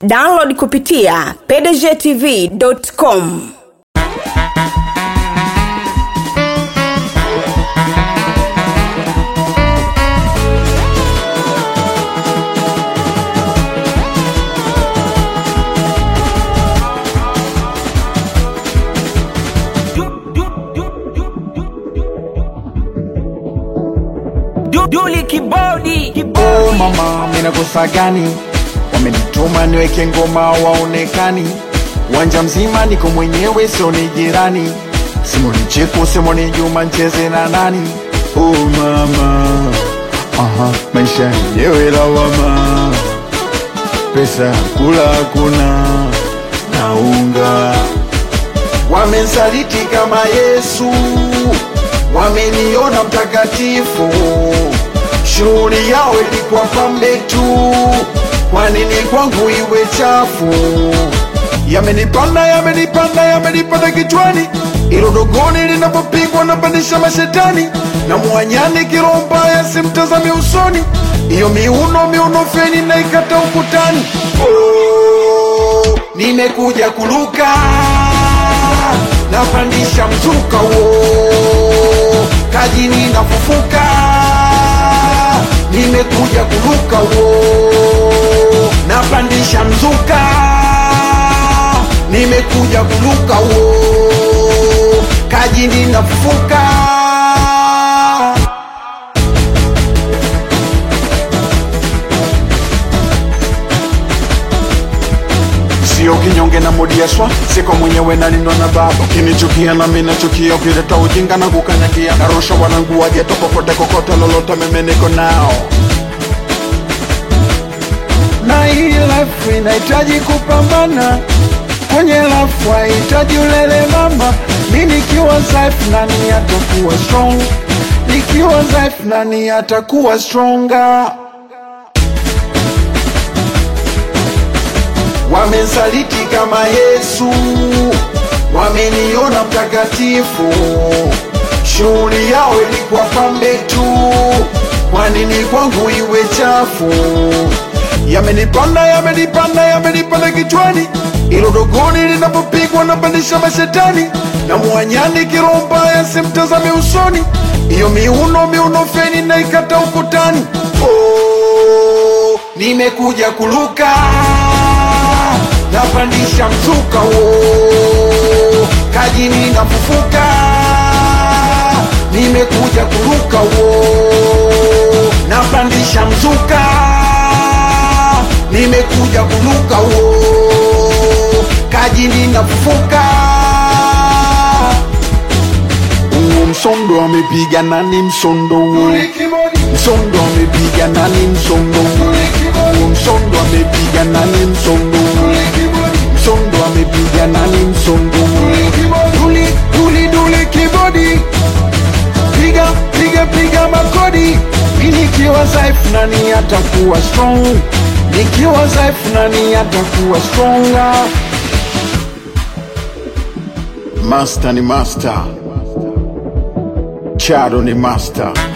download kupitia pdgtv.com Duli kibodi Oh mama, mina kosa gani? Wamenituma niweke ngoma waonekani, uwanja mzima niko mwenyewe, sio ni jirani. Simoni Cheko, Simoni Juma, ncheze na nani? Oh mama, aha, maisha yenyewe lawama, pesa ya kula hakuna, naunga wamensaliti kama Yesu, wameniona mtakatifu. Shughuli yao ilikuwa pambe tu, kwa nini kwangu iwe chafu? Yamenipanda, yamenipanda, yamenipanda kichwani, ilo dogoni linapopigwa napandisha mashetani, na mwanyani kiroho mbaya simtazame usoni, iyo miuno miuno feni naikata ukutani. Oh, nimekuja kuluka napandisha mzuka wo kajini nafufuka nimekuja kuruka wo napandisha mzuka nimekuja kuruka wo kajini nafufuka sio kinyonge na modiaswa siko mwenyewe nalindwa na baba ukinichukia nami nachukia ukileta ujinga na kukanyagia narusha wanangu wajeto popote kokote lolote mimi niko nao na hii life inahitaji kupambana kwenye life hahitaji ulele mama mi nikiwa dhaifu nani atakuwa strong nikiwa dhaifu nani atakuwa stronger wamensaliti kama Yesu, wameniona mtakatifu. Shughuli yao ilikuwa pambe tu, kwa nini kwangu iwe chafu? Yamenipanda, yamenipanda, yamenipanda kichwani, ilo dogoni linapopigwa napandisha mashetani, na mwanyani kiroho mbaya simtazame usoni, iyo miuno miuno feni naikata ukutani. Oh, nimekuja kuluka napandisha mzuka wo kajini nafufuka nimekuja kuruka wo napandisha mzuka nimekuja kuruka wo kajini nafufuka huo msondo amepiga nani msondo huo msondo amepiga nani msondo huo huo msondo amepiga nani msondo huo msondo amepiga nani msondo duli duli duli kibodi piga piga piga makodi mi nikiwa dhaifu nani atakuwa strong nikiwa dhaifu nani atakuwa stronger master ni master chado ni master